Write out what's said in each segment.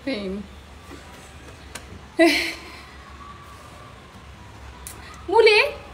ሙሌ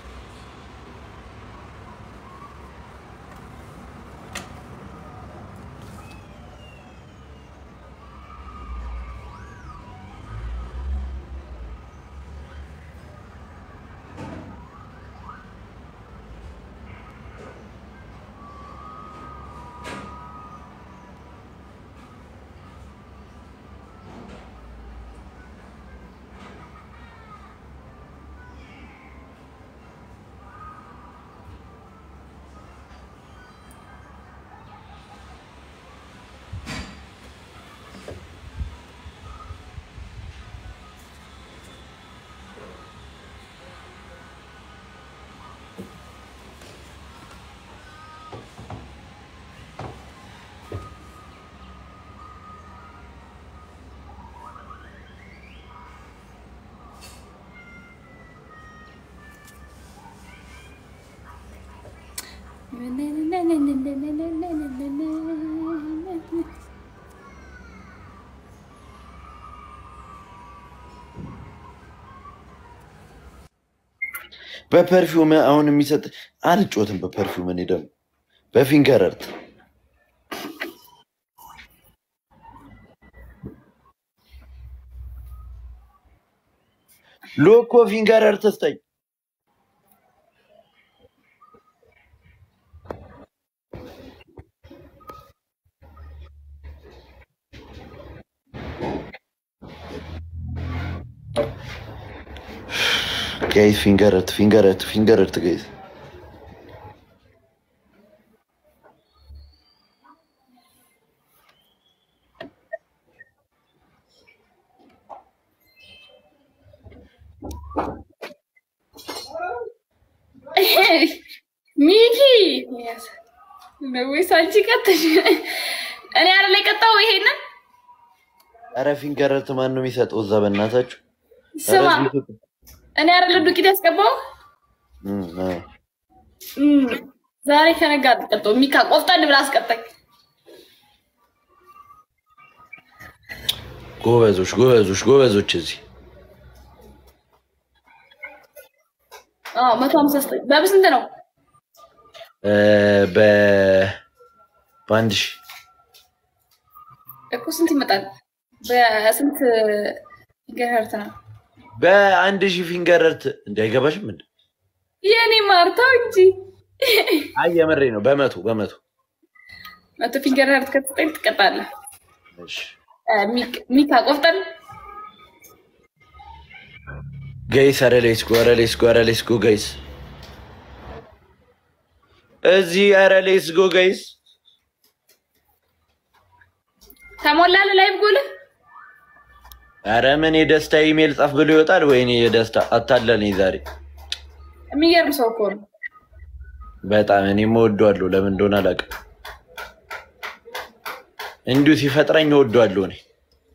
በፐርፊውም አሁን የሚሰጥ አልጮትም። በፐርፊውም እኔ ደግሞ በፊንገር እርት ሎኮ ፊንገር እርት ስጠኝ። ጋይስ ፊንገር እርት ፊንገር እርት ፊንገር እርት ጋይስ ሚኪ ወይስ አንቺ ቀጥሽ? እኔ አይደል የቀጣው ይሄንን ኧረ ፊንገር እርት ማን ነው የሚሰጠው? እዛ በእናታችሁ ስማ፣ ኧረ እዚህ ስጡ። እኔ አይደል ዱቄት ያስገባው እም፣ አዎ። እም፣ ዛሬ ከነጋ አትቀጣው። ሚካ ቆፍጠን ብላ አስቀጣኝ። ጎበዞች ጎበዞች ጎበዞች እዚህ አዎ መቶ ሀምሳ ዘጠኝ በስንት ነው? እ፣ በ በአንድ ሺህ እኮ ስንት ይመጣል? በስንት ገርት ነው? በአንድ ሺህ ፊንገር እርት እንዳይገባሽም እንደ የኔ ማርታው እንጂ አይ የምሬ ነው። በመቶ በመቶ መቶ ፊንገር ሀርት ከተሰጠኝ ትቀጣለህ። እሺ እ፣ ሚክ- ሚካ ቆፍጠን ገይስ ኧረ ሌስኮ ኧረ ሌስኮ ኧረ ሌስኮ ገይስ እዚህ ኧረ ሌስኮ ገይስ ተሞላል ላይቭ ጎልህ ኧረ ምን የደስታ ኢሜል ጻፍ ብሎ ይወጣል። ወይኔ የደስታ አታለለኝ ዛሬ የሚገርም ሰው እኮ ነው። በጣም እኔም እወደዋለሁ። ለምን እንደሆነ አላውቅም። እንዲሁ ሲፈጥረኝ እወደዋለሁ እኔ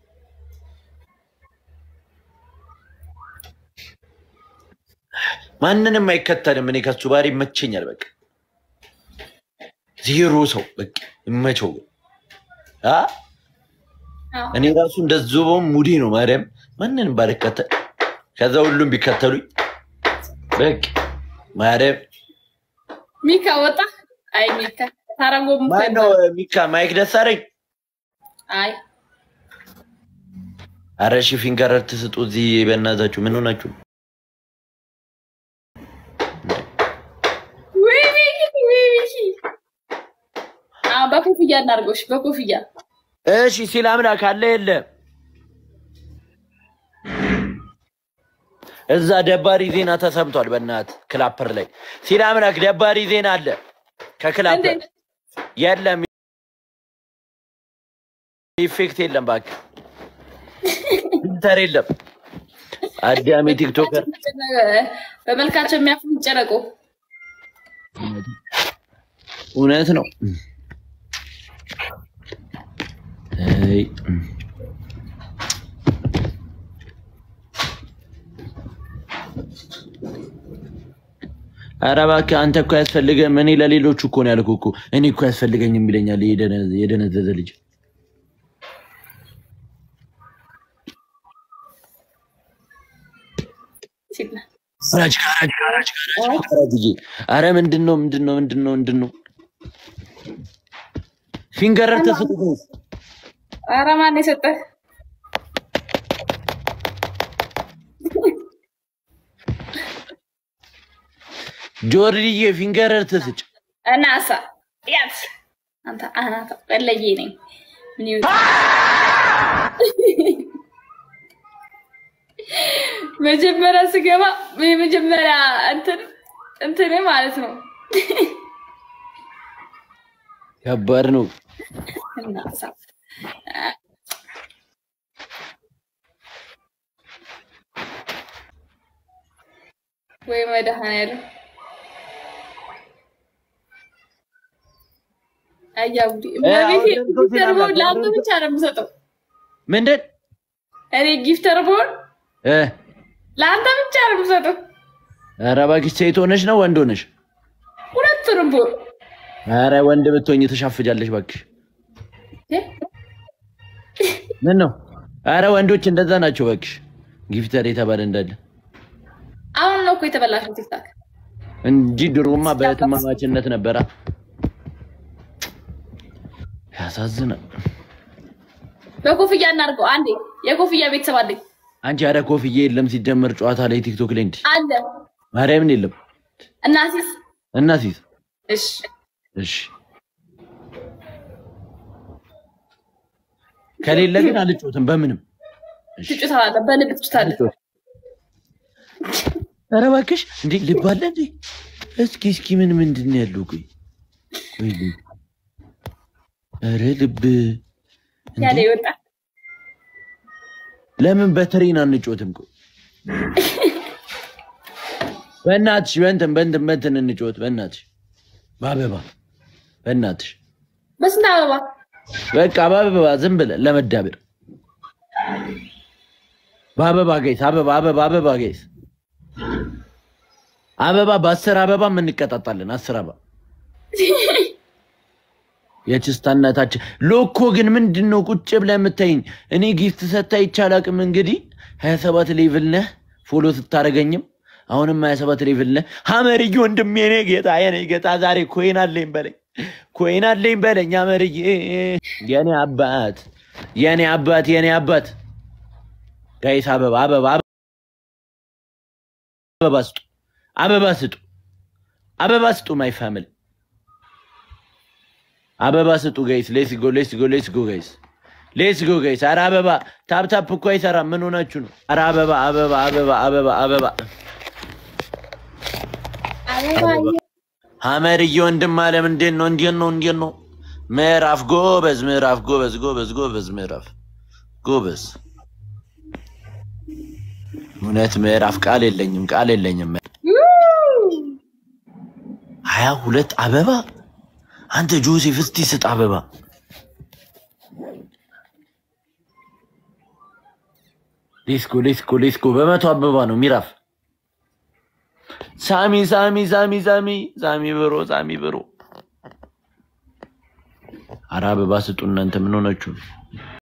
ማንንም አይከተልም። እኔ ከሱ ባህሪ ይመቸኛል። በቃ ዜሮ ሰው በቃ ይመቸው። አ አዎ። እኔ ራሱ እንደዚያውም ሙዴ ነው። ማርያም ማንንም ባልከተል ከዛ ሁሉም ቢከተሉኝ በቃ ማርያም ሚካ ወጣ። አይ ሚካ ታረጎ ማነው ሚካ ማይክ ደሳረኝ አይ አረ ሺ ፊንገር ትስጡ እዚህ በእናታችሁ ምን ሆናችሁ? ወይ ሚኪ ወይ ሚኪ አዎ በኮፍያ እናድርጎሽ በኮፍያ እሺ ሲል አምላክ አለ የለ እዛ ደባሪ ዜና ተሰምቷል። በእናት ክላፐር ላይ ሲል አምላክ ደባሪ ዜና አለ ከክላፐር እንዴት? የለም ኢፌክት የለም እባክህ ፊልተር የለም። አዳሜ ቲክቶከር በመልካቸው የሚያፍሩ ጨረቆ እውነት ነው። አይ፣ ኧረ እባክህ አንተ እኮ ያስፈልገም። እኔ ለሌሎቹ እኮ ነው ያልኩህ እኮ እኔ እኮ ያስፈልገኝም ይለኛል የደነ- የደነዘዘ ልጅ። ሲል ነው። ራጅ ራጅ ራጅ ራጅ አረ ምንድን ነው ምንድን ነው ምንድን ነው ምንድን ነው ፊንገረር ተስጡ ኧረ ማን የሰጠህ? ጆርዲዬ ፊንገረር ተስጭ እናሳ ያት አንተ አናታ በለዬ ነኝ። ምን ይሁን መጀመሪያ ስገባ የመጀመሪያ እንትን እንትን ማለት ነው ከባድ ነው። እናሳ ወይ መድኃኒዓለም አያቡዲ እመቤቴ ጊፍተር ቦን ለአንተ ብቻ ነው የምሰጠው። ምንድን እኔ ጊፍተር ቦን እ ለአንተ ብቻ ነው የምሰጠው። ኧረ እባክሽ ሴት ሆነሽ ነው ወንድ ሆነሽ? ሁለቱንም ቦን ኧረ ወንድ ብትሆኝ ተሻፍጃለሽ እባክሽ። ምን ነው? ኧረ ወንዶች እንደዛ ናቸው እባክሽ። ጊፍተር የተባለ እንዳለ አሁን ነው እኮ የተበላሸው ቲክታክ። እንጂ ድሮማ በእህትማማችነት ነበራ። ያሳዝናል። በኮፍያ እናድርገው አንዴ። የኮፍያ ቤተሰብ አለኝ አንቺ ኧረ ኮፍዬ የለም ሲጀመር ጨዋታ ላይ ቲክቶክ ላይ እንዲ አለ ማርያምን የለም እናሲስ እና ሲት እሺ እሺ ከሌለ ግን አልጮትም በምንም እሺ ትጩታለህ፣ በልብ ትጩታለህ። ኧረ እባክሽ እንዴ ልብ አለ እንዴ? እስኪ እስኪ ምን ምንድን ነው ያለው? ቆይ ወይ ልብ ኧረ ልብ እንዴ! ያለ ይወጣል። ለምን በትሬን አንጮትም? ቆይ በእናትሽ በእንትን በእንትን በእንትን እንጮት በእናትሽ በአበባ በእናትሽ በስንት አበባ በቃ በአበባ ዝም ብለን ለመዳበር በአበባ ገይስ አበባ አበባ አበባ ገይስ አበባ በአስር አበባ እንቀጣጣለን። አስር አበባ የችስታነታችን ሎኮ ግን ምንድን ነው ቁጭ ብለህ የምታይኝ? እኔ ጊፍት ሰታ ይቻላቅም እንግዲህ ሀያ ሰባት ሌቭል ነህ ፎሎ ስታደርገኝም አሁንም ሀያ ሰባት ሌቭል ነህ። ሀመርዬ ወንድሜ የኔ ጌታ የኔ ጌታ ዛሬ ኮይን አለኝ በለኝ ኮይን አለኝ በለኝ ሀመርዬ የኔ አባት የኔ አባት የኔ አባት ጋይስ አበባ አበባ አበባ ስጡ አበባ ስጡ አበባ ስጡ ማይ ፋሚሊ አበባ ስጡ ጋይስ ሌትስ ጎ ሌትስ ጎ ሌትስ ጎ ጋይስ ሌትስ ጎ ጋይስ ኧረ አበባ ታፕ ታፕ እኮ አይሰራም ምን ሆናችሁ ነው ኧረ አበባ አበባ አበባ አበባ አበባ አበባ ሀመርዬ ወንድም አለም እንዴት ነው እንዴት ነው እንዴት ነው ምዕራፍ ጎበዝ ምዕራፍ ጎበዝ ጎበዝ ጎበዝ ምዕራፍ ጎበዝ እውነት ምዕራፍ ቃል የለኝም ቃል የለኝም ሀያ ሁለት አበባ አንተ ጆሴፍ እስቲ ስጥ አበባ ሌስኮ ሌስኮ ሌስኮ በመቶ አበባ ነው ሚራፍ ሳሚ ሳሚ ሳሚ ሳሚ ሳሚ ብሮ ሳሚ ብሮ አረ አበባ ስጡ እናንተ ምን ሆናችሁ